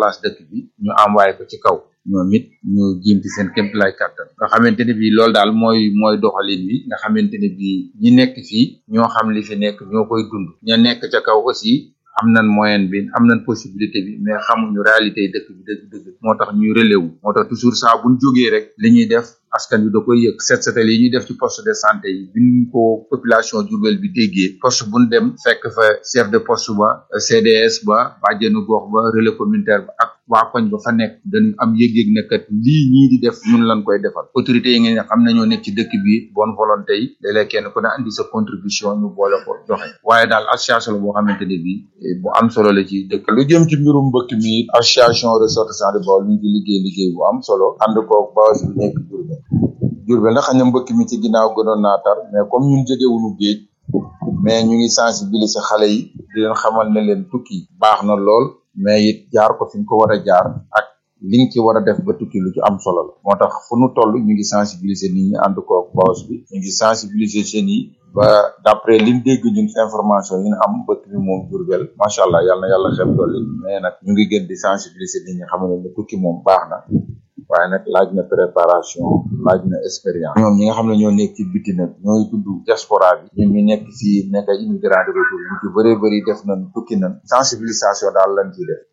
place dëkk bi ñu envoyé ko ci kaw ñoom it ñu jiimti seen kémt lay kàttan nga xamante ne bii loolu daal mooy mooy doxalin bi nga xamante ne bii ñi nekk fii ñoo xam li fi nekk ñoo koy dund ña nekk ca kaw aussi am nañ moyen bi am nañ possibilité bi mais xamuñu réalité yi dëkk bi dëgg dëgg moo tax ñuy relais wu moo tax toujours saa buñ jógee rek li ñuy def askan bi da koy yëg set setal yi ñuy def ci poste de santé yi biñ ko population Diourbel bi déggee poste buñ dem fekk fa chef de poste ba CDS ba bàjjenu gox ba relais communautaire ba ak waa koñ ba fa nekk dañu am yëg-yëg ne kat lii ñii di def ñun lañ koy defal autorité yi ngeen xam nañoo nekk ci dëkk bi bonne volonté yi léeg-léeg kenn ku ne andi sa contribution ñu boole ko joxe waaye daal association la boo xamante ne bii bu am solo la ci dëkk lu jëm ci mbirum mbëkk mi association ressortissants de Baol mi ngi liggéey liggéey bu am solo ànd koog Baol bi nekk Diourbel Diourbel nag xam ne mbëkk mi ci ginnaaw gënoon naa tar mais comme ñun jegewuñu géej mais ñu ngi sensibiliser xale yi di leen xamal ne leen tukki baax na lool mais it jaar ko fi ñu ko war a jaar ak li nga ci war a def ba tukki lu ci am solo la moo tax fu nu toll ñu ngi sensibiliser nit ñi ànd koog Baol bi ñu ngi sensibiliser jeunes yi ba d'après liñ dégg ñun information yi ñu am mbëkk mi moom Diourbel macha allah yàlla na yàlla xeb dolli mais nag ñu ngi gën di sensibiliser nit ñi xam ne tukki moom baax na waaye nag laaj na préparation laaj na expérience ñoom ñi nga xam ne ñoo nekk ci biti nag ñooy tudd diaspora bi ñun ñu nekk fii nekk ay immigrant de retour ñu ci bëree bëri def nañ tukki nañ sensibilisation daal lañ ciy def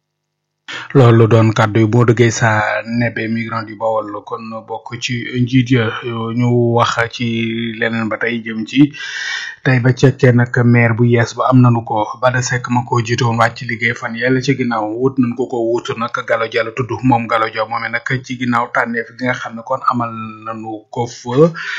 loolu doon kàddu yi boo duggee sa nebe migrant yu bawol kon bokk ci njiit ya ñu wax ci leneen ba tey jëm ci tey ba cekkee nag maire bu yees ba am nanu ko Bada Seck ma ko jiitoon wàcc liggéey fan yàlla ci ginnaaw wut nañ ko ko wut nag Gallo Dia la tudd moom Gallo Dia moomee nag ci ginnaaw tànneef gi nga xam ne kon amal nanu ko fa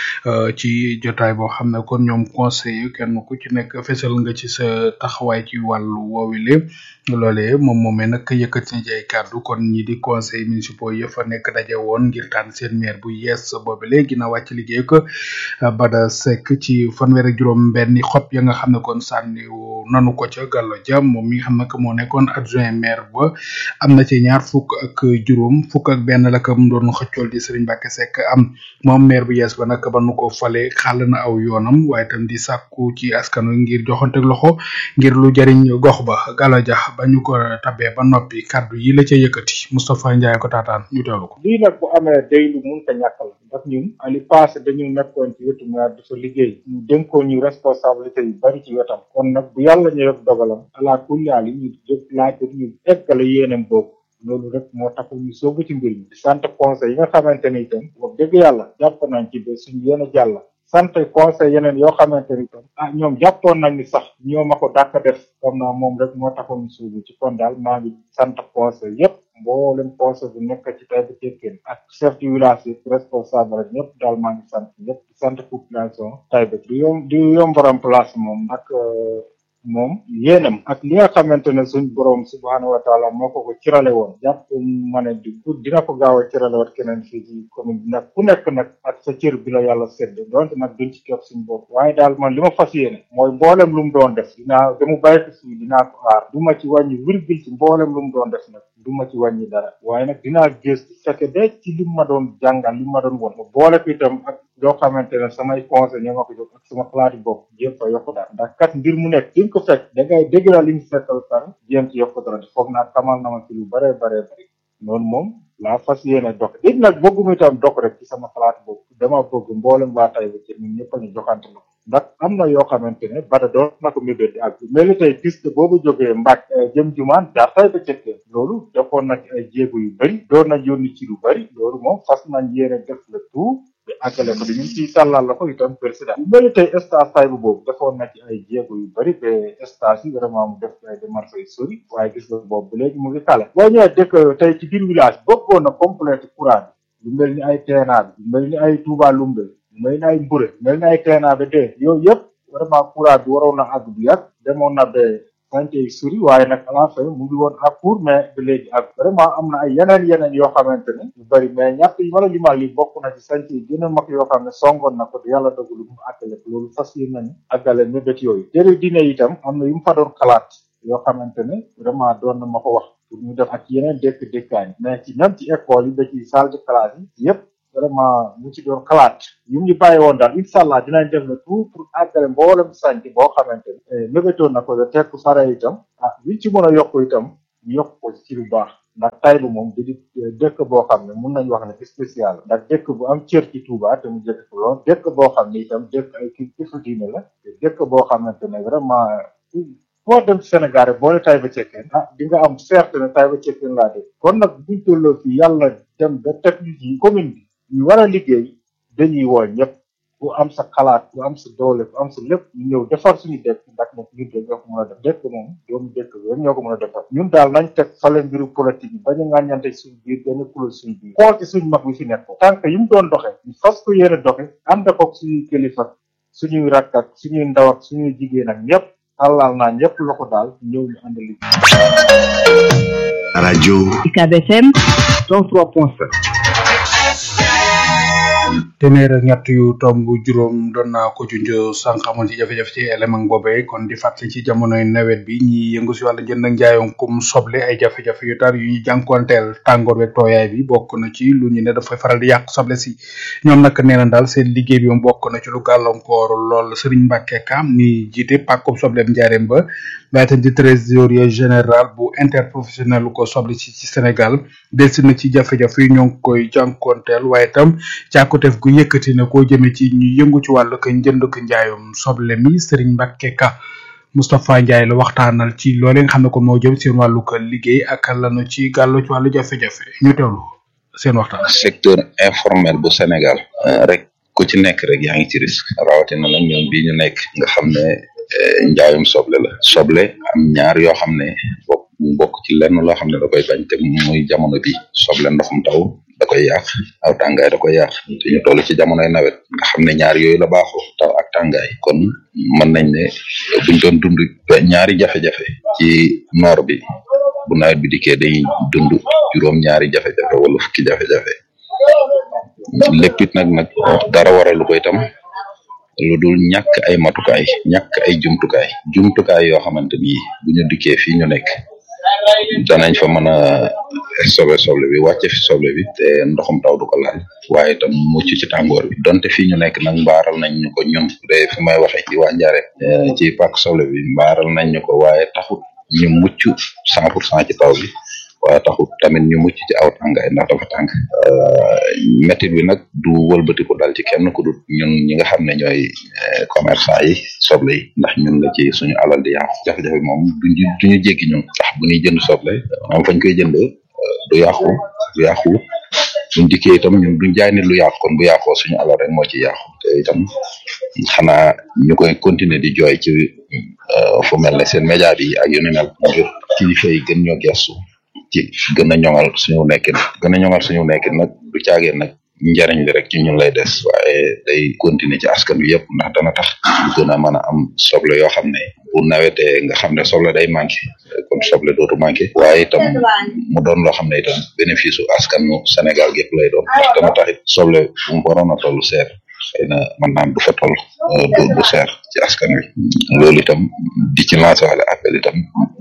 ci jotaay boo xam ne kon ñoom conseiller kenn ku ci nekk fesal nga ci sa taxawaay ci wàllu woowile loolee moom moomee nag yëkkati na ci ay kàddu kon ñi di conseil municipaux yi fa nekk daje woon ngir tànn seen maire bu yees boobu léegi na wàcc liggéey ko Bada Seck ci fanweer ak juróom benni xob ya nga xam ne kon sànni nanu ko ca Gallo Dia moom mi nga xam ne que moo nekkoon adjoint maire ba am na ci ñaar fukk ak juróom fukk ak benn la ko mu doon xëccool di Serigne Mbacke Seck am moom maire bu yees ba nag ba nu ko fale xàll na aw yoonam waaye tam di sàkku ci askan wi ngir joxante loxo ngir lu jariñ gox ba Gallo Dia ba ñu ko tabee ba noppi kaddu yi la ca yëkkati Moustapha Ndiaye ko taataan ñu teewlu ko. lii nag bu amee day lu munta ñàkk la ndax ñun ali passé dañu nekkoon ci wetu maire di fa liggéey ñu dénkoon ñu responsabilité yu bari ci wetam kon nag bu yàlla ñu def dogalam ala kulli haal yi ñu jóg laaj ñu eggale yéenam boobu loolu rek moo tax ñu soobu ci mbir mi di sant conseil yi nga xamante ni itam wax dëgg yàlla jàpp nañ ci ba suñu yéen a jàll sant conseil yeneen yoo xamante ni tam ah ñoom jàppoon nañ ni sax ñoo ma ko dàkk def comme naa moom rek moo taxoon suubu ci kon daal maa ngi sant conseil yépp mboolem conseil bu nekk ci tay ba tekkeen ak chef du village yi responsable rek ñëpp daal maa ngi sant ñëpp di sant population tay ba di yom di yombaram place moom nag moom yéenam ak li nga xamante ne suñ borom subhaanahu wa taala moo ko ko cirale woon jàpp ma ne di ku dina ko gaaw a cirale wat keneen fii ci commune bi nag ku nekk nag ak sa cër bi la yàlla sedd donte nag duñ ci kepp suñ bopp waaye daal man li ma fas yéene mooy mboolem lu mu doon def dinaa damu bàyyi ko fii dinaa ko aar du ma ci wàññi virgule ci mboolem lu mu doon def nag du ma ci wàññi dara waaye nag dinaa gëstu fekke de ci li ma doon jàngal li ma doon won ma boole ko itam ak yoo xamante ne samay conseil ñoo ma ko jox ak sama xalaati bopp jéem fa yokk dara ndax kat mbir mu nekk fi nga ko fekk da ngay dégg la li mu fekkal pare jéem ci yokk dara foog naa xamal na ma ci lu bare bare bari noonu moom laa fas yéene dox it nag bëgguma itam dox rek ci sama xalaat bopp dama bëgg mboolem waa tay ba ci ñun ñëpp a ñu joxante la ndax am na yoo xamante ne bada doon na ko mébét ak mel ni tey piste boobu jógee mbàkk jëm jumaan jaar tay ba cëkkee loolu defoon na ci ay jéego yu bëri doon na yónni ci lu bëri loolu moom fas nañ yéene def le tout bi àggale ko di ñu ciy tàllal la ko itam président bu mel ni tey stage tay bu boobu defoon na ci ay jéego yu bëri ba stage yi vraiment mu def ay démarches yu sori waaye gis nga boobu ba léegi mu ngi kale boo ñëwee dëkk tey ci biir village bëggoon na complété courant bi lu mel ni ay teenaa bi lu mel ni ay Touba Lumbe mel ni ay mbure mel ni ay teenaa ba dee yooyu yëpp vraiment courant bi waroon na àgg bu yàgg demoon na ba santé yi suri waaye nag à la fin mu ngi woon à court mais ba léegi ak vraiment am na ay yeneen yeneen yoo xamante ne yu bëri mais ñett yi wala limal li bokk na ci santé yi gën a mag yoo xam ne songoon na ko yàlla dogalu mu àggale ko loolu fas yéene nañu àggale mébét yooyu jëri dine itam am na yu mu fa doon xalaat yoo xamante ne vraiment doon na ma ko wax pour ñu def ak yeneen dëkk dëkkaan mais ci même ci école yi ba ci salle de classe yi yëpp vraiment mu ci doon xalaat yu ñu bàyyi woon daal incha allah dinañ def le tout pour àggale mboolem sànc boo xamante ne mébétoon na ko de tekk fare itam ah liñ ci mën a yokk itam ñu yokk ko ci lu baax ndax Taïba moom di dëkk boo xam ne mun nañu wax ne spécial ndax dëkk bu am cër ci Touba te mu jëkk ko lool dëkk boo xam ne itam dëkk ay kii kifu diine la te dëkk boo xamante ne vraiment foo dem Sénégal rek boo ne Taïba Cekkeen ah di nga am certes ne Taïba Cekkeen laa dëkk kon nag buñ tolloo fii yàlla dem ba teg ñu ci commune bi ñu war a liggéey dañuy woo ñëpp ku am sa xalaat ku am sa doole ku am sa lépp ñu ñëw defar suñu dëkk ndax nag ñun de ñoo ko mën a def dëkk moom doomu dëkk bi ñoo ko mën a defar ñun daal nañ teg fale mbiru politique yi bañ a ŋàññante suñu biir benn kuréel suñu biir xool ci suñu mag bi fi nekk tànk yi mu doon doxe ñu fas ko yéene doxe ànd ko suñuy kilifa suñuy rakk ak suñuy ndaw ak suñuy jigéen ak ñëpp tàllal naa ñëpp loxo daal ñëw ñu ànd liggéey rajo UCAB FM 103.7 téeméer ak ñett yu tomb juróom doon naa ko junj sànq amoon ci jafe-jafe ci élément boobee kon di fàttali ci jamonoy nawet bi ñi yëngu si wàllu jënd ak njaayum kum soble ay jafe-jafe yu tar yu ñu jànkuwanteel tàngoor weeg tooyaay bi bokk na ci lu ñu ne dafay faral di yàq soble si ñoom nag nee na daal seen liggéey bi moom bokk na ci lu gàllankoor lool Serigne Mbacke Kam mi jiite pàkkub sobleem njaareem ba waaye tam di trésorier général bu interprofessionnel lu ko soble ci ci Sénégal delsi na ci jafe-jafe yi ñoo ngi koy jànkuwanteel waaye tam càkkuteef gu yëkkati na koo jëme ci ñu yëngu ci wàllu ko njënd ko njaayum soble mi Serigne Mbacke Ka Moustapha Ndiaye la waxtaanal ci loolee nga xam ne ko moo jëm seen wàllu ko liggéey ak lanu ci gàllu ci wàllu jafe-jafe ñu teewlu seen waxtaan. secteur informel bu Sénégal rek ku ci nekk rek yaa ngi ci risque rawatina nag ñoom bii ñu nekk nga xam ne njaayum soble la soble am ñaar yoo xam ne bokk bokk ci lenn loo xam ne da koy bañ te muy jamono bi soble ndoxum taw da koy yàq aw tàngaay da koy yàq te ñu toll ci jamonoy nawet nga xam ne ñaar yooyu la baaxoo taw ak tàngaay kon mën nañ ne buñ doon dund ñaari jafe-jafe ci noor bi bu nawet bi dikkee dañuy dund juróom ñaari jafe-jafe wala fukki jafe-jafe lépp it nag nag dara waralu ko itam lu dul ñàkk ay matukaay ñàkk ay jumtukaay jumtukaay yoo xamante ni bu ñu dikkee fii ñu nekk danañ fa mën a sobe soble bi wàcce fi soble bi te ndoxum taw du ko laal waaye itam mucc ci tàngoor bi donte fii ñu nekk nag mbaaral nañ ñu ko ñun de fi may waxee ci waa Njare ci pàkk soble bi mbaaral nañ ñu ko waaye taxut ñu mucc cent pour cent ci taw bi waaye taxut tamit ñu mucc ci aw tàngaay ndax dafa tàng métit bi nag du wëlbatiku dal ci kenn ku dul ñun ñi nga xam ne ñooy commerçant yi soble yi ndax ñun la ci suñu alal di yàqu jafe-jafe moom duñu duñu jéggi ñun ndax bu ñuy jënd soble maanaam fañ koy jëndee du yàqu du yàqu buñ dikkee itam ñun duñ jaay nit lu yàqu kon bu yàqoo suñu alal rek moo ci yàqu te itam xanaa ñu koy continuer di jooy ci fu mel ne seen média bi ak yu ni mel ngir kilifa yi gën ñoo gestu ci gën a ñoŋal suñu nekkin gën a ñoŋal suñu nekkin nag du caagee nag njariñ li rek ci ñun lay des waaye day continuer ci askan wi yëpp ndax dana tax ñu gën a mën a am soble yoo xam ne bu nawetee nga xam ne soble day manqué kon soble dootu manqué waaye itam mu doon loo xam ne itam bénéfice u askanu Sénégal gépp lay doon ndax dana tax it soble bu mu waroon a toll seer xëy na mën naan du fa toll du du seer ci askan wi loolu itam di ci lancé wala appel itam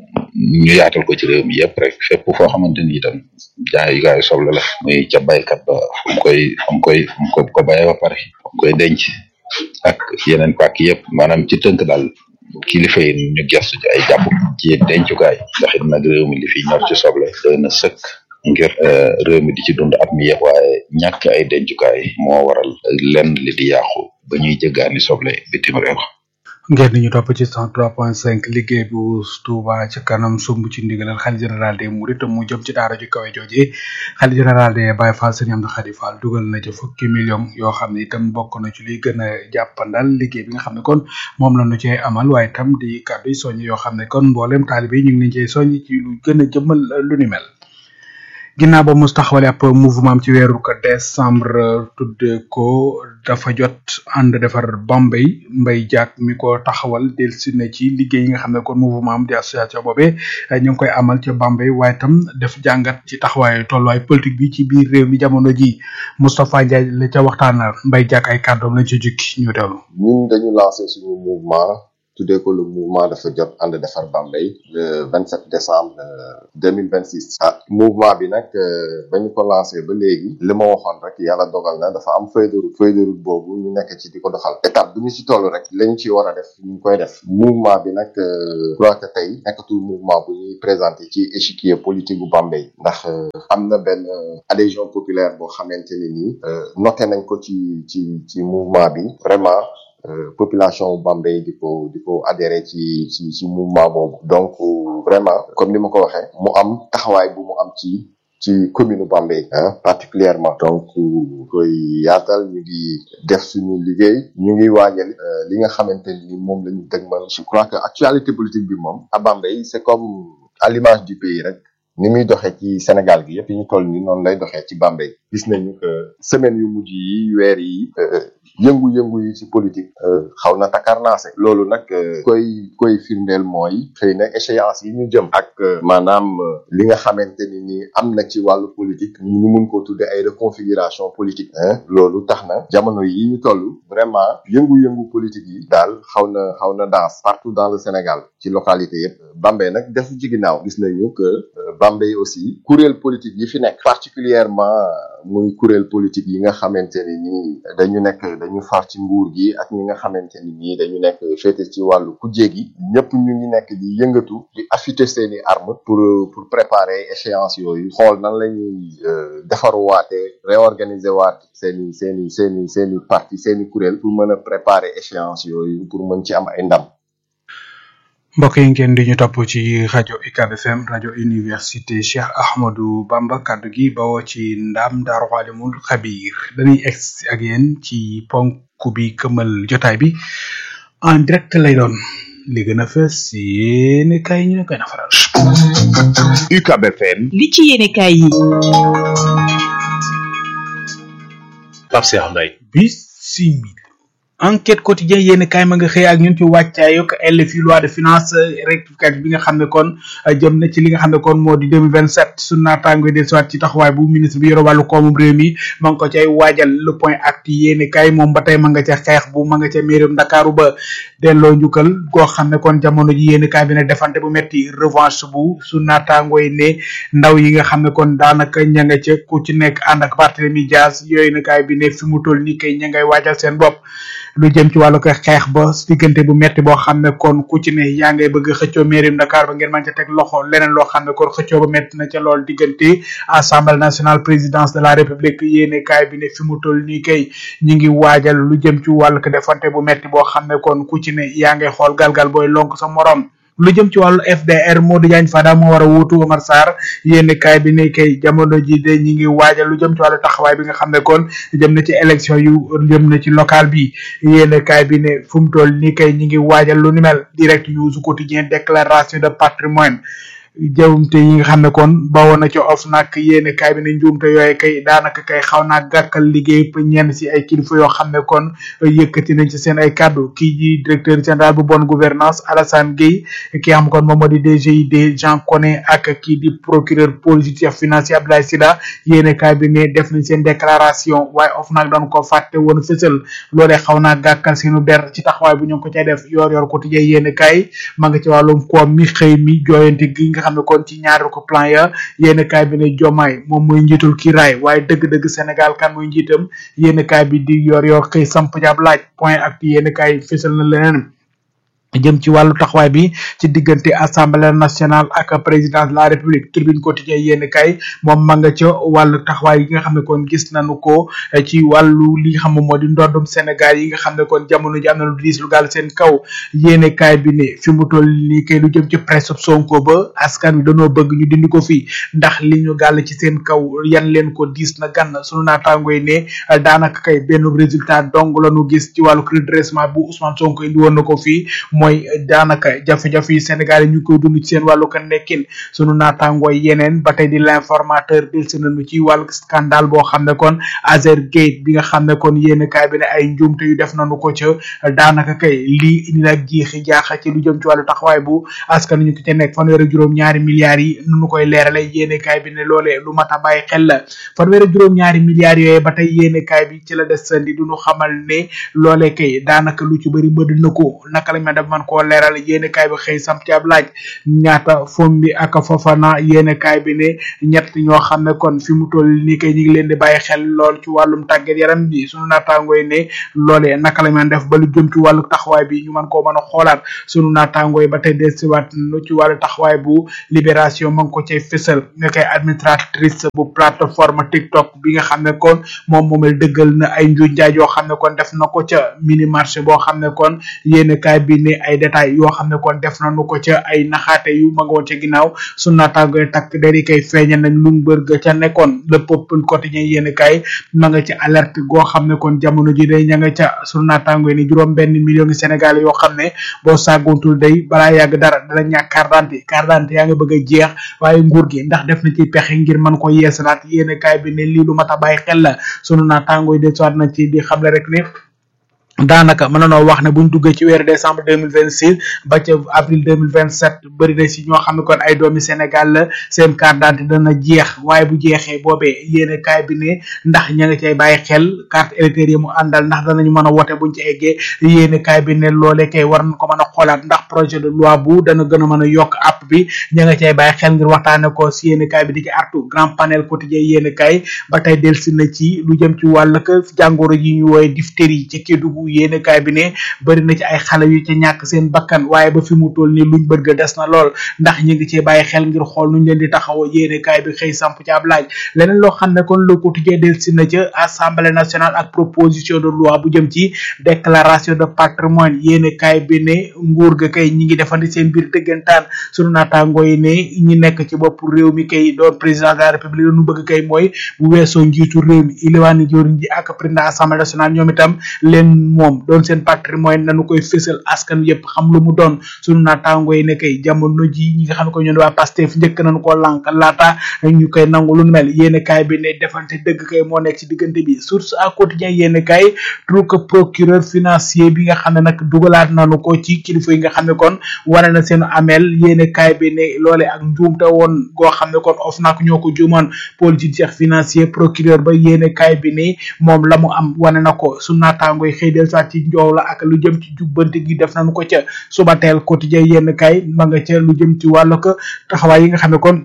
ñu yaatal ko ci réew mi yëpp rek fépp foo xamante ni itam jaayukaayu soble la muy ca baykat ba fu mu koy fu mu koy fu mu ko ko bayee ba pare fu mu koy denc ak yeneen pàkk yëpp maanaam ci tënk daal kilifa yi ñu gestu ci ay jàpp ci dencukaay ndax it nag réew mi li fi ñor ci soble doy na sëkk ngir réew mi di ci dund at mi yëpp waaye ñàkk ay dencukaay moo waral lenn li di yàqu ba ñuy jëggaani soble bitim réew ngeen ñu topp ci 103.5 liggéey bu Touba ci kanam sumb ci ndigalal xali général des Mourides mu jëm ci daara ju kawe jooje xali général des Baye Fall Serigne Amdou Khady Fall dugal na ci fukki million yoo xam ne itam bokk na ci liy gën a jàppandal liggéey bi nga xam ne kon moom la ñu cee amal waaye itam di kàddu yi soññ yoo xam ne kon mboolem taalibe yi ñu ngi leen cee soññ ci lu gën a jëmmal lu ni mel. ginnaaw ba mu taxawale ab mouvement ci weeru ko décembre tudde ko dafa jot ànd defar Bambey Mbay Jaak mi ko taxawal delsi na ci liggéey yi nga xam ne kon mouvement am di association boobee ñu ngi koy amal ca Bambey waaye tam def jàngat ci taxawaayu tolluwaay politique bi ci biir réew mi jamono ji Moustapha Ndiaye la ca waxtaanal Mbay Jaak ay kàddoom lañ ci jukki ñu teewlu ñun dañu lancé suñu mouvement tuddee ko le mouvement dafa jot ànd defar Bambey le 27 décembre 2026 ah mouvement bi nag ba ñu ko lancé ba léegi li ma waxoon rek yàlla dogal na dafa am feuille de route feuille de route boobu ñu nekk ci di ko doxal étape bu ñu ci toll rek lañ ci war a def ñu ngi koy def mouvement bi nag je crois que tey nekkatul mouvement bu ñuy présenté ci échiquier politique bu Bambey ndax am na benn adhésion populaire boo xamante ne nii noté nañ ko ci ci ci mouvement bi vraiment population Bambey di ko di ko adhéré ci ci ci mouvement boobu donc vraiment comme ni ma ko waxee mu am taxawaay bu mu am ci ci commune Bambey ah particulièrement donc koy yaatal ñu ngi def suñu liggéey ñu ngi waajal li nga xamante ni moom la ñu dëgmal je crois que actualité politique bi moom à Bambey c'est comme à l'image du pays rek ni muy doxee ci Sénégal gi yëpp yi ñu toll ni noonu lay doxee ci Bambey gis nañu que semaine yu mujj yi weer yi yëngu-yëngu yi ci politique xaw na takarnaase loolu nag koy koy firndeel mooy xëy na échéance yi ñu jëm ak maanaam li nga xamante ni ni am na ci wàllu politique ñu mun ko tudde ay reconfiguration politique loolu tax na jamono yi ñu toll vraiment yëngu-yëngu politique yi daal xaw na xaw na danse partout dans le Sénégal ci localité yëpp Bambey nag defu ci ginnaaw gis nañu que Bambey aussi kuréel politique yi fi nekk particulièrement muy kuréel politique yi nga xamante ni nii dañu nekk dañu far ci nguur gi ak ñi nga xamante ni nii dañu nekk féete ci wàllu kujje gi ñëpp ñu ngi nekk di yëngatu di affûter seeni armes pour pour préparer échéance yooyu xool nan la ñuy defaruwaate réorganiser waat seeni seeni seeni seeni parti seeni kuréel pour mën a préparer échéance yooyu pour mën ci am ay ndam mbokk yi ngeen di ñu topp ci rajo UCAB FM rajo université Cheikh Ahmadou Bamba kaddu gi bawoo ci ndam Daaru Xaalimul Xabiir dañuy egg ak yéen ci ponk bi këmal jotaay bi en direct lay doon li gën a fës yéene kay ñu ne koy na faral. UCAB FM. li ci yéene kay yi. Pape Cheikh Mbaye. bisimil enquête quotidien yéen kaay ma nga xëy ak ñun ci wàccaayug LFI loi de finance rectificative bi nga xam ne kon jëm na ci li nga xam ne kon moo di 2027 su naataango del siwaat ci taxawaay bu ministre bi yore wàllu koomum réew mi ma nga ko cay waajal le point acte yéen kaay moom ba tey ma nga ca xeex bu ma nga ca mairum Ndakaaru ba delloo njukkal goo xam ne kon jamono ji yéen kaay bi ne defante bu metti revanche bu su naataango yi ne ndaw yi nga xam ne kon daanaka ña nga ca ku ci nekk ànd ak Barthélémy Dias yooyu na kaay bi ne fi mu toll nii kay ña ngay waajal seen bopp lu jëm ci wàllu ko xeex ba diggante bu metti boo xam ne kon ku ci ne yaa ngay bëgg xëccoo mairie Dakar ba ngeen mën ca teg loxo leneen loo xam ne kon xëccoo ba metti na ca lool diggante assemblée nationale présidence de la république yéene kaay bi ne fi mu toll nii kay ñi ngi waajal lu jëm ci wàllu ko defante bu metti boo xam ne kon ku ci ne yaa ngay xool galgal booy lonk sa morom lu jëm ci wàllu FDR Modou Diagne Fada moo war a wuutu Omar Sarr yénn kaay bi ne kay jamono ji de ñi ngi waajal lu jëm ci wàllu taxawaay bi nga xam ne kon jëm na ci élection yu jëm na ci local bi yénn kaay bi ne fu mu toll nii kay ñi ngi waajal lu ni mel direct news quotidien déclaration de patrimoine jawumte yi nga xam ne kon bawoon na ci of nag yéene kaay bi ne njuumte yooyu kay daanaka kay xaw naa gàkkal liggéey ba ñenn si ay kilifa yoo xam ne kon yëkkati nañ ci seen ay kàddu kii ji directeur général bu bonne gouvernance Alassane Gueye ki xam kon moom moo di DGID Jean Koné ak kii di procureur politique financier Abdoulaye Sylla yéene kaay bi ne def nañ seen déclaration waaye of nag doon ko fàtte woon fësal loolee xaw naa gàkkal seenu der ci taxawaay bu ñu ko cay def yor yor quotidien yéene kaay ma nga ci wàllum koom mi xëy mi jooyante gi nga xam ne kon ci ñaari ko plan ya yéen kaay bi ne jomaay moom mooy njiitul kiiraay waaye dëgg-dëgg Sénégal kan mooy njiitam yéen kaay bi di yor yor xëy samp jab laaj point ak yéen kaay fésal na leneen jëm ci wàllu taxawaay bi ci diggante assemblée nationale ak président de la république tribune quotidien yéen kay moom ma nga ca wàllu taxawaay yi nga xam ne kon gis nañu ko ci wàllu li nga xam ne moo di ndoddum Sénégal yi nga xam ne kon jamono ji am na lu diis lu gaal seen kaw yéen kay bi ne fi mu toll nii kay lu jëm ci presse Sonko ba askan wi dañoo bëgg ñu dindi ko fi ndax li ñu gàll ci seen kaw yan leen ko diis na gann sunu naataango yi ne daanaka kay benn résultat dong la ñu gis ci wàllu redressement bu Ousmane Sonko indi woon na ko fii mooy daanaka jafe-jafe yi Sénégal yi ñu koy dund ci seen wàllu kan nekkin sunu naataangooy yeneen ba tey di l'informateur delsi nañu ci wàllu scandale boo xam ne kon Azergate bi nga xam ne kon yéen kaay bi ne ay njuumte yu def nañu ko ca daanaka kay lii indi nag jiixi jaaxa ci lu jëm ci wàllu taxawaay bu askan ñu ko ca nekk fanweer ak juróom ñaari milliards yi nu koy leerale yéen kaay bi ne loolee lu mat a bàyyi xel la fanweer ak juróom ñaari milliards yooyu ba tey yéen kaay bi ci la desandi du ñu xamal ne loolee kay daanaka lu ci bëri mëdd na ko naka lañ ma def man koo leeral yéene kaay bi xëy samp ci ab laaj ñaata Fombi ak Fofana yéene kaay bi ne ñett ñoo xam ne kon fi mu toll nii kay ñu ngi leen di bàyyi xel lool ci wàllum tàggat yaram bi sunu naataangoo yi ne loolee naka la ñu def ba lu jëm ci wàllu taxawaay bi ñu mën koo mën a xoolaat sunu naataangoo yi ba tey desiwaat nu ci wàllu taxawaay bu libération ma ngi ko cay fësal nga koy administratrice bu plateforme TikTok bi nga xam ne kon moom moomel dëggal na ay njuuj njaaj yoo xam ne kon def na ko ca mini marché boo xam ne kon yéen kaay bi ne ay détails yoo xam ne kon def nañu ko ca ay naxaate yu ma nga woon ca ginnaaw sunu naataangoo yi takk dari kay feeñal nañ lu mbër ga ca nekkoon le peuple quotidien yéen kaay ma nga ci alerte goo xam ne kon jamono ji day ña nga ca sunu naataangoo yi ni juróom benn million ngi Sénégal yoo xam ne boo sàgguntul day balaa yàgg dara dana ñàkk carte d'identité carte d'identité yaa nga bëgg a jeex waaye nguur gi ndax def na ci pexe ngir mën ko yeesalaat yéen kaay bi ne lii lu mat a bàyyi xel la sunu naataangoo yi de soit na ci di xamle rek ne daanaka mën nañoo wax ne buñ duggee ci weeru décembre deux mille vingt six ba ca avril deux mille vingt sept bëri na si ñoo xam ne kon ay doomi Sénégal la seen carte d'identité dana jeex waaye bu jeexee boobee yéene kaay bi ne ndax ña nga cay bàyyi xel carte électeur yi mu àndal ndax danañu mën a wote buñ ci eggee yéene kaay bi ne loolee kay war nañ ko mën a xoolaat ndax projet de loi bu dana gën a mën a yokk app bi ña nga cay bàyyi xel ngir waxtaane ko si yéene kaay bi di ci artu grand panel quotidien yéene kaay ba tey delsi na ci lu jëm ci wàll jàngoro yi ñu wooye diphtérie ci Kédougou yéene kaay bi ne bëri na ci ay xale yu ca ñàkk seen bakkan waaye ba fi mu toll nii luñ bëgg des na lool ndax ñu ngi cee bàyyi xel ngir xool nuñ leen di taxaw yéene kaay bi xëy samp ci ab laaj leneen loo xam ne kon le quotidien del si na ca assemblée nationale ak proposition de loi bu jëm ci déclaration de patrimoine yéene kaay bi ne nguur ga kay ñi ngi defandi seen biir dëggantaan sunu naataangoo yi ne ñi nekk ci bopp réew mi kay doon président de la république lu nu bëgg kay mooy bu weesoo njiitu réew mi iliwaani joriñ ji ak président assemblée nationale ñoom itam leen moom doon seen patrimoine nañu koy fësal askan yépp xam lu mu doon sunu naataangoo yi ne kay jamono ji ñi nga xam ne ko ñoon waa Pastef njëkk nañu ko lànk laata ñu koy nangu lu nu mel yéene kaay bi ne defante dëgg kay moo nekk ci diggante bi source à quotidien yéene kaay truc procureur financier bi nga xam ne nag dugalaat nañu ko ci kilifa yi nga xam ne kon wane na seen amel yéene kaay bi ne loole ak njuumte woon goo xam ne kon of nak ñoo ko juumoon pôle judiciaire financier procureur ba yéene kaay bi ne moom la mu am wane na ko su naataangoo yi xëy del saat ci njoow la ak lu jëm ci jubbante gi def nañu ko ca suba teel quotidien yenn kay ma nga ca lu jëm ci wàllu ko taxawaay yi nga xam ne kon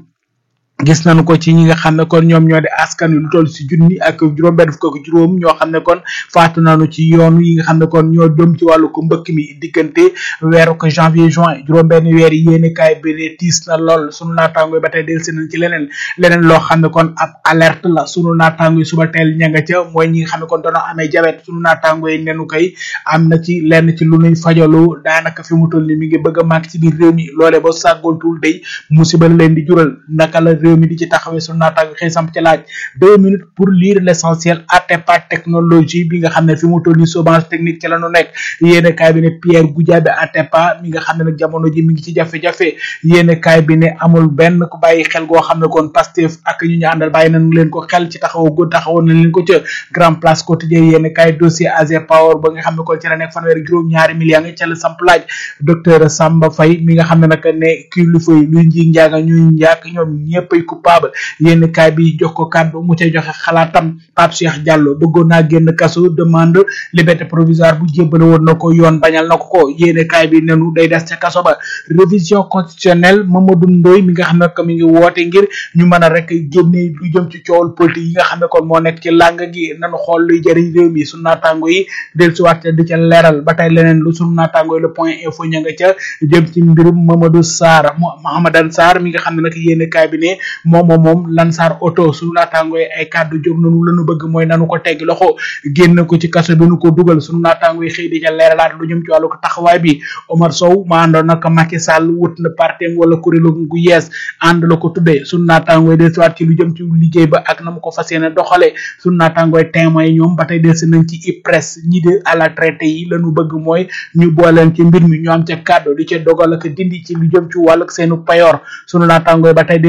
gis nañu ko ci ñi nga xam ne kon ñoom ñoo di askan wi lu toll si junni ak juróom benn fukk ak juróom ñoo xam ne kon faatu nañu ci yoon yi nga xam ne kon ñoo jëm ci wàllu ko mbëkk mi diggante weeru ko janvier juin juróom benn weer yi yéene kaay bi ne tiis na lool sunu naataango yi ba tey del si nañ ci leneen leneen loo xam ne kon ab alerte la sunu naataango yi suba teel ña nga ca mooy ñi nga xam ne kon doona amee jabet sunu naataango yi nenu koy am na ci lenn ci lu nuy fajalu daanaka fi mu toll ni mi ngi bëgg a màgg ci biir réew mi loole ba sàggoontul day musiba leen di jural naka la réew mi di ci taxawee sunu naataango xëy samp ci laaj deux minutes pour lire l'essentiel Atepa technologie bi nga xam ne fi mu toll ni chômage technique ci la nu nekk yéene kaay bi ne Pierre Goudiaby Atepa mi nga xam ne nag jamono ji mi ngi ci jafe-jafe yéene kaay bi ne amul benn ku bàyyi xel goo xam ne kon Pastef ak ñu ñu àndal bàyyi nañ leen ko xel ci taxaw go taxawoon nañ leen ko ca grand place quotidien yéene kaay dossier Azer Power ba nga xam ne kon ci la nekk fanweer juróom ñaari millions nga ca la samp laaj docteur Samba Faye mi nga xam ne nag ne kilifa yi luy nji njaaga ñuy njaak ñoom ñëppay coupable yéen kaay bi jox ko kàddu mu cay joxe xalaatam Pape Cheikh Diallo bëggoon naa génn kaso demande liberté provisoire bu jébbale woon na ko yoon bañal na ko ko yéen kaay bi nenu day des ca kaso ba révision constitutionnelle Mamadou Ndoye mi nga xam ne que mi ngi woote ngir ñu mën a rek génne lu jëm ci coowal politique yi nga xam ne kon moo nekk ci làng gi nanu xool luy jëriñ réew mi sunu naataango yi del si waat di ca leeral ba tey leneen lu sunu naataango yi le point info ña nga ca jëm ci mbirum Mamadou Sarr Mahamadan Sarr mi nga xam ne nag yéen kaay bi ne moom moom moom Lansar Auto sunu naataango yi ay kàddu jóg nanu lanu bëgg mooy nanu ko teggi loxo génn ko ci kaso bi nu ko dugal sunu naataango yi xëy di ca leeralaat lu jëm ci wàllu ko taxawaay bi Omar Sow ma àndoon nag Macky Sall wut na partem wala kuréelu gu yees ànd la ko tuddee sunu naataango yi dellusiwaat ci lu jëm ci liggéey ba ak na mu ko fas yéene doxale sunu naataango yi témoin yi ñoom ba tey delsi nañ ci IPRES ñi de à la traité yi lanu bëgg mooy ñu booleen ci mbir mi ñu am ca kàddu di ca dogal ak dindi ci lu jëm ci wàllu seenu payoor sunu naataango yi ba tey delsi nañ ci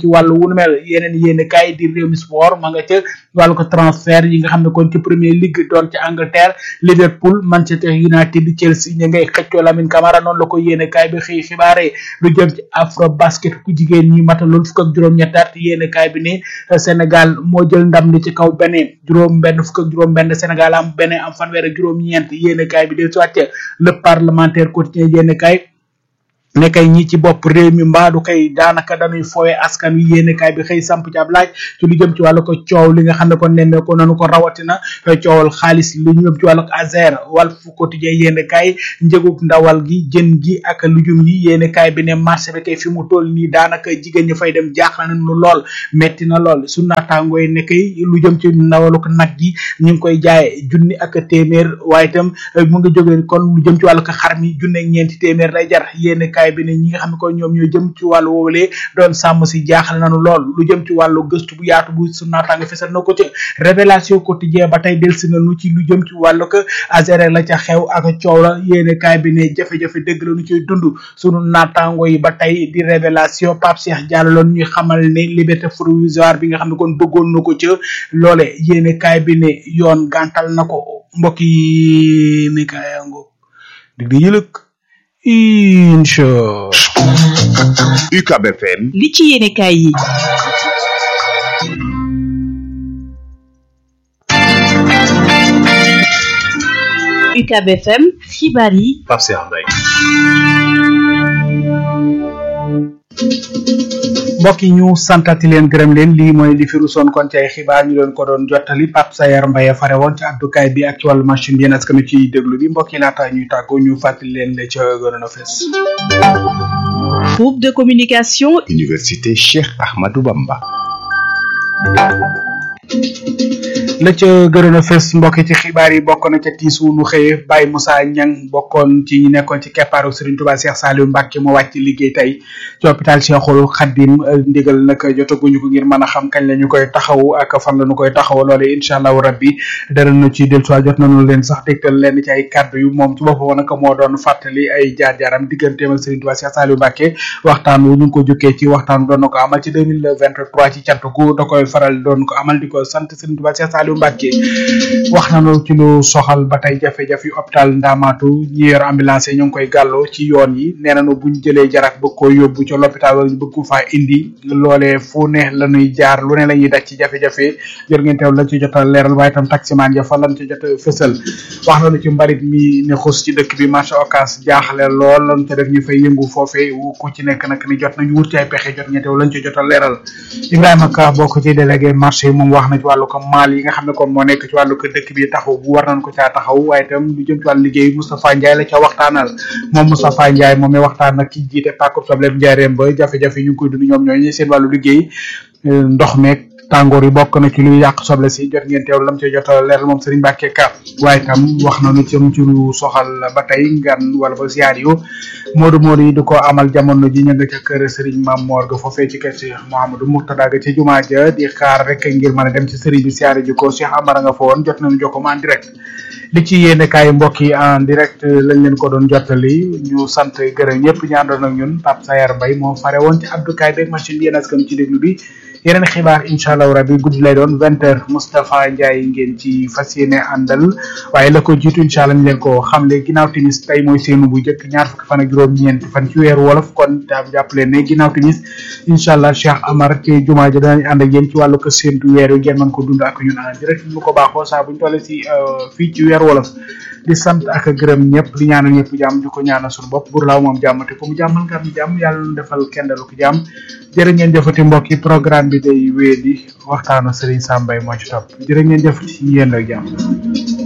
ci wàllu wu nu mel yeneen yéen kaay di réew mi sport ma nga ca wàllu ko transfert yi nga xam ne kon ci premier ligue doon ci Angleterre Liverpool Manchester United Chelsea ñu ngay xëccoo Lamine Camara noonu la ko yéen kaay bi xëy xibaare lu jëm ci afro basket ku jigéen ñi matalul fukk ak juróom-ñetti at yéen kaay bi ne Sénégal moo jël ndam li ci kaw beneen juróom benn fukk ak juróom benn Sénégal am beneen am fanweer ak juróom-ñeent yéen kaay bi del soit le parlementaire quotidien yéen kaay ne kay ñi ci bopp réew mi mbaadu kay daanaka dañuy fooye askan wi yéene kaay bi xëy samp ci ab laaj ci lu jëm ci wàllu ko coow li nga xam ne kon nemmee ko nanu ko rawatina coowal xaalis lu ñu jëm ci wàllu azer Walf Quotidien yéene kaay njëgub ndawal gi jën gi ak lujum yi yéene kaay bi ne marché bi kay fi mu toll nii daanaka jigéen ñi fay dem jaaxle nañu lool metti na lool su naataangoo yi ne kay lu jëm ci ndawalu ko nag gi ñu ngi koy jaay junni ak téeméer waaye itam mu ngi jógee kon lu jëm ci wàllu ko xar mi junne ak ñeenti téeméer lay jar yéene kaay bi ne ñi nga xam ne kon ñoom ñoo jëm ci wàllu woowulee doon sàmm si jaaxle nañu lool lu jëm ci wàllu gëstu bu yaatu bu su naataange fesal na ko ci révélation quotidien ba tey delsi nañu ci lu jëm ci wàllu ko azere la ca xew ak coow la yéene kaay bi ne jafe-jafe dëgg la ñu ciy dund sunu naataango yi ba tey di révélation Pape Cheikh Diallo loon ñuy xamal ne liberté provisoire bi nga xam ne kon bëggoon na ko ca loole yéene kaay bi ne yoon gàntal na ko mbokk yi ne kaayango dig di yëlëk incha UCAB FM li ci yéene kaay yi UCAB FM xibaar yi Pape Cheikh Mbaye mbokk yi ñu santati leen gërëm leen lii mooy li fi rusoon kon ci ay xibaar ñu leen ko doon jottali Pape Sayar Mbaye fare woon ci addukaay bi ak ci wàllu machine bi yéen askan ci déglu bi mbokk yi laata ñuy tàggoo ñu fàttali leen la ca gënoon a fees groupe de communication Université Cheikh Ahmadou Bamba la ca gënoon a fes mbokk ci xibaar yi bokk na ca tiis wu nu xëye Baye Moussa Niang bokkoon ci ñi nekkoon ci keppaaru Serigne Touba Cheikh Saliou Mbacke mu wàcc liggéey tey ci hôpital Cheikhul Khadim ndigal nag jotaguñu ko ngir mën a xam kañ la ñu koy taxaw ak fan la ñu koy taxaw loole incha allahu rabbi dara na ci del soit jot nañu leen sax dégtal leen ci ay kàddu yu moom ci boppam nag moo doon fàttali ay jaar-jaaram digganteem ak Serigne Touba Cheikh Saliou Mbacke waxtaan wu ñu ngi ko jukkee ci waxtaan doon na ko amal ci 2023 ci cant gu da koy faral doon ko amal di ko sant Serigne Touba Cheikh Saliou Mbacke wax nañu ci lu soxal ba tey jafe-jafe yu hôpital Ndamaatu ñi yor ambulance yi ñu ngi koy gàlloo ci yoon yi nee nañu buñ jëlee jarak bëgg koo yóbbu ca l'hôpital wala ñu bëgg ko faa indi loolee fu ne la ñuy jaar lu ne la ñuy daj ci jafe-jafe jër ngeen teew lañ ci jot a leeral waaye itam taximaan ya fa lañ ci jot a fësal wax nañu ci mbarit mi ne xus ci dëkk bi marché Ocass jaaxle lool lañ ca def ñu fay yëngu foofee ku ci nekk nag ni jot nañu wut ci ay pexe jot ngeen teew lañ ci jot a leeral Ibrahima Ka bokk ci délégué marché yi moom wax na ci wàllu ko maal yi nga xam ne kon moo nekk ci wàllu ko dëkk bi taxaw bu war nañ ko caa taxaw waaye itam lu jëm ci wàllu liggéey Moustapha Ndiaye la ca waxtaanal moom Moustapha Ndiaye moom mi waxtaan nag ki jiite pàkkub soble njaareem ba jafe-jafe ñu ngi koy dund ñoom ñooñu seen wàllu liggéey ndox meeg tàngoor yi bokk na ci luy yàq soble si jot ngeen teewlu lam ci jot a leeral moom Serigne Mbacke Ka waaye itam wax nañu ci ci lu soxal ba tey ngan wala ba ziar yu Modou Modou yi di ko amal jamono ji ña nga ca kër Serigne Mame Mor ga foofee ci kër Cheikh Mouhamadou Mourtada ga ci jumaa ja di xaar rek ngir mën a dem ci Serigne bi siyaare ji ko Cheikh Amara nga fa woon jot nañu jokko ma en direct li ci yéene kaay mbokk yi en direct lañ leen ko doon jottali ñu sant gërëm ñëpp ñu àndoon ak ñun Pape Sayar Mbaye moo fare woon ci abdukaay beeg machine bi yéen askan ci déglu bi yeneen xibaar incha allahu rabi guddi lay doon vingt heures Moustapha Ndiaye ngeen ci fas yéene àndal waaye la ko jiitu incha allah ñu leen ko xamle ginnaaw timis tey mooy seenu bu njëkk ñaar fukki fan ak juróom-ñeent fan ci weeru wolof kon daam jàpp leen ne ginnaaw timis incha allah Cheikh Amar ci jumaa ja danañ ànd ak yéen ci wàllu ko séentu weer wi ngeen mën ko dund ak ñun en direct ñu ko baaxoo saa bu ñu tollee si fii ci weeru wolof di sant ak gërëm ñëpp di ñaanal ñëpp jàmm di ko ñaanal suñu bopp bur laaw moom jàmm te ku mu jàmmal nga am jàmm yàlla nu defal kendalu ko jàmm jërë ngeen jëfati mbokk yi programme bi day wéy di waxtaanu Serigne Sam Mbaye moo ci topp jërë ngeen jëfati yéen ak jàmm